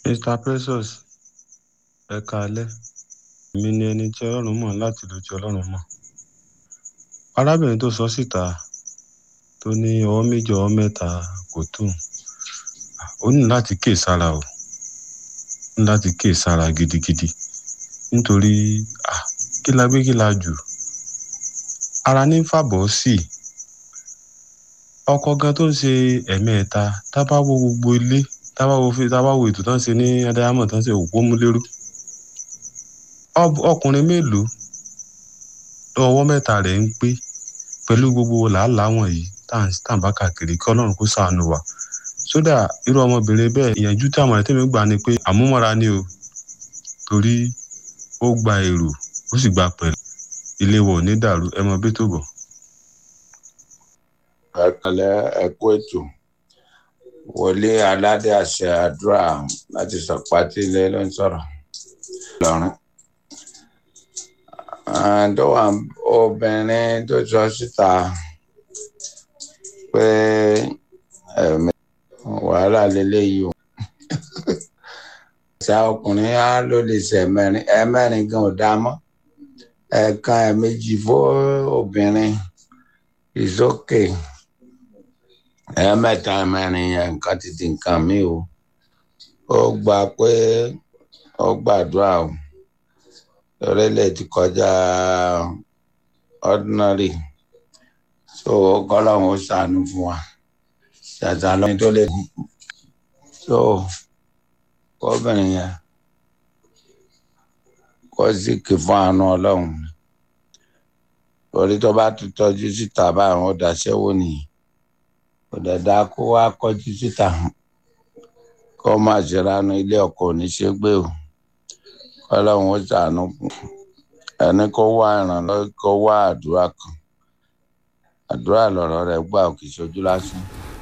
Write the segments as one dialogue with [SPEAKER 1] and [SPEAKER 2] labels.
[SPEAKER 1] mr precious ẹ káalẹ́ èmi ni ẹni tí ọlọ́run mọ̀ láti ìlú tí ọlọ́run mọ̀ arábìnrin tó sọ síta tó ní ọwọ́ méjì ọwọ́ mẹ́ta kò tó ó ní láti kíyè sára o ní láti kíyè sára gidigidi nítorí ah, kí la gbé kí la jù ara ní fàbọ̀ sí i ọkọ gan tó ń ṣe ẹ̀mẹ́ẹ̀ta tábà wo gbogbo ilé tábà wo fi- tábà wo ètò tó ń ṣe ní adáyámọ̀ tó ń ṣe òpó múlẹ́rú Ọb- ọkùnrin mélòó ọwọ́ mẹ́ta rẹ̀ ń pé pẹ̀lú gbogbo làálàá wọ̀nyí tá à ń tá à ń bá káàkiri kí ọlọ́run kó ṣàánú wa sódà irú ọmọbìnrin bẹ́ẹ̀ ìyànjú tí àwọn ẹ̀tẹ́mi gbà ni pé àmúmọ́ra ni o torí ó gba èrò ó sì gba pẹ̀lú ilé wọ̀ ní dàrú ẹ mọ bí tó bọ̀.
[SPEAKER 2] ẹkẹlẹ ẹkú ètò wọlé aládé àṣẹ àdúrà láti sọpátì ilé ló ń sọ̀rọ̀ lọ́rùn àdó obìnrin tó sọ síta pé ẹ̀mí wàhálà lélẹ́yìí o ṣá ọkùnrin á ló lè ṣe ẹ̀mẹ́rin ẹ̀mẹ́rin gan ò dá mọ́ ẹ̀ẹ̀kan ẹ̀ẹ̀mejì fún obìnrin is okay ẹ̀ẹ̀mẹ́ta ẹ̀mẹ́rin yẹn nǹkan ti di nǹkan mi o ó gbà pé ó gbàdúrà o orílẹ̀ ti kọjá ordinary so kọ́lọ́hún ó ṣàánú fún wa ṣàṣà lọ́yìn tó lè so kọ́bìnrin yẹn kó sì kì fún àánú ọlọ́run torí tó bá tún tọ́jú síta báyìí ó daṣẹ́ wò nìyí kò dẹ̀ dáa kó wá kọjú síta kó má ṣe ránú ilé ọkọ oníṣègbè o kọ́lọ́hún ó ṣàánú fún ẹni kó wá ìrànlọ́wọ́ kó wá àdúrà kan àdúrà lọ̀rọ̀ rẹ̀ gbà ò kì í ṣojú lásán.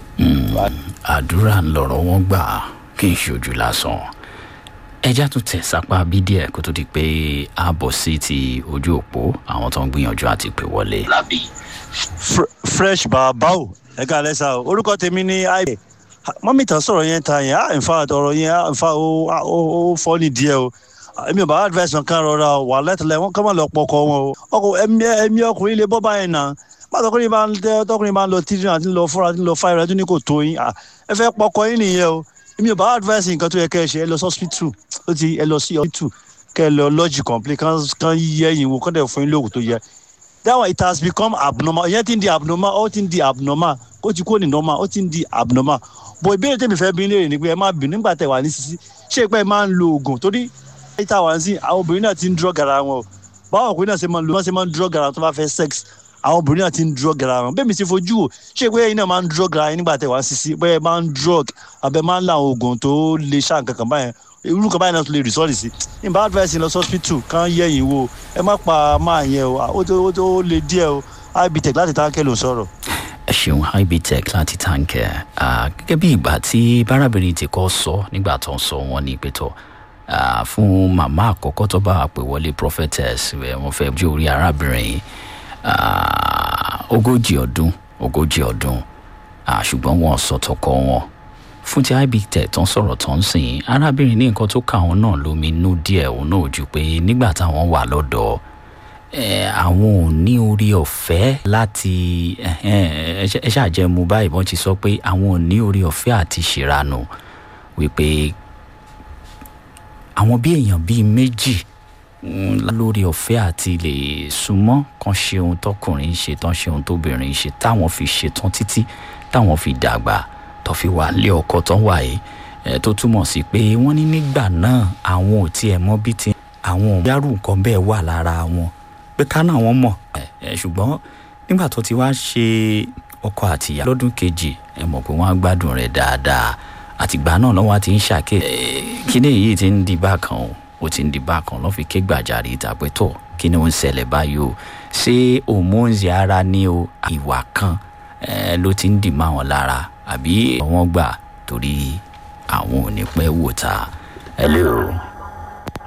[SPEAKER 3] àdúrà ń lọ̀rọ̀ wọn gbà kí n ṣojú lásán ẹja tún tẹ̀ sápá bí díẹ̀ kó tó di pé a bọ̀ sí ti ojú òpó àwọn tó ń gbìyànjú àti pè wọlé.
[SPEAKER 4] Fre- fresh bàbáwò ẹ ká lẹ́sà o orúkọ tèmi ní àìbẹ̀ mọ́mí tán sọ̀rọ̀ yẹn ta yẹn ah in fact ọ̀rọ̀ yẹn ah in fact ó ah, ó ó fọ́ ní díẹ̀ o Ah, èmi ò bá advice wọn kan rọra o wà lẹ́tọ̀lẹ́ wọn kọ́ máa lọ pọkọ wọn o ọkọ ẹ̀mí ẹ̀mí ọkùnrin lè bọ́ báyìí náà má tọkùnrin bá ń tẹ tọkùnrin bá ń lọ títí àti ń lọ fúnra àti ń lọ fáyọ̀ ẹtún ní kò tó yín Ah, ẹ fẹ́ pọkọ yín nìyẹn o èmi ò bá advice nǹkan tó yẹ kẹ́ ẹ ṣe ẹ lọ sí hospital ó ti ẹ lọ sí hospital kẹ́ ẹ lọ lọ́ọ̀jì complete kan kan yẹ yín wo kán dẹ̀ fún yín lóògùn tó yẹ that one it has become abnormal ìyẹn ti ń di abnormal ó ti ń di abnormal ó ti kó ní normal ó ti ń di abnormal bó ìbéèrè tèmi fẹ́ bí léèrè ni pé ẹ má bínú nígbà tẹ wà ní sisi ṣé pé ẹ máa ń lo oògùn torí ìta wà sí àwọn obìnrin náà ti ń drug ara wọn o báwọn ọkùnrin náà ṣe máa ń lo wọ́n ṣe máa ń drug ara wọn tó bá fẹ́ sex àwọn obìnrin náà ti ń drug ara wọn bẹ́ẹ̀ mi ti fojú wò ṣé pé ẹ̀yin náà máa ń drug ara yín nígbà tẹ wà ní sisi bẹ́ẹ̀ máa ń drug abẹ́ máa ń la àwọn oògùn tó lè ṣá nǹkan kan báyẹn irú kan báyìí náà tó lè rìsọ́ọ̀lì sí ìbá advice lọ sí hospital kan yẹ̀yìn wo ẹ má pa máa yẹn o ó tó ó tó lè díẹ̀ o ibtech láti táǹkẹ́ ló ń sọ̀rọ̀.
[SPEAKER 3] ẹ ṣeun ibtech láti táǹkẹ́ Ah, gẹ́gẹ́ bí ìgbà tí bárábìnrin ti kọ́ sọ nígbà tó ń sọ wọn ní ìpẹ́tọ̀ fún màmá àkọ́kọ́ tó bá wà pé wọlé prophetess ẹ̀ wọ́n fẹ́ jẹ́ orí arábìnrin yìí Ah, ogójì ọdún ogójì ọdún Ah, ṣùgbọ́n wọn sọ tọkọ wọn fún ti ibtech tó ń sọ̀rọ̀ tó ń sìn arábìnrin ní nǹkan tó kà wọn náà lómi inú díẹ̀ òun náà ju pé nígbà táwọn wà lọ́dọ̀ ẹ, àwọn ò ní orí ọ̀fẹ́ láti ẹhẹ́n, ẹ ṣe- ẹ ṣàjẹmu báyìí wọ́n ti sọ pé àwọn ò ní orí ọ̀fẹ́ àti ṣèrànù wípé àwọn bí èèyàn bíi méjì mm, lórí ọ̀fẹ́ àti lè súnmọ́ kan ṣe ohun tọkùnrin ń ṣe tán ṣe ohun tóbìnrin ń ṣe táwọn fi ṣetán títí táwọn fi dàgbà tó fi wà lé ọkọ tán wà yìí ẹ, tó túmọ̀ sí pé wọ́n ní nígbà náà àwọn ò tiẹ̀ mọ bí ti àwọn ò yárù nǹkan bẹ́ẹ̀ wà lára wọn pé ká náà wọ́n mọ̀ ẹ, ẹ, ṣùgbọ́n nígbà tó ti wá ṣe ọkọ àtìyá lọ́dún kejì ẹ mọ̀ pé wọ́n á gbádùn rẹ̀ dáadáa àtìgbà náà lọ́wọ́ ti ń ṣàkè kíní yìí ti ń di bákan o ó ti ń di bákan lọ́ fi ké gbàjarè ìtàpẹ́ tọ̀ kí ni ó ń ṣẹlẹ̀ báyìí o ṣé hormones ara ní o ìwà kan eh, ló ti ń dì má wọn lára àbí wọ́n gbà torí àwọn ò ní pẹ́ wò ta ẹ lé o.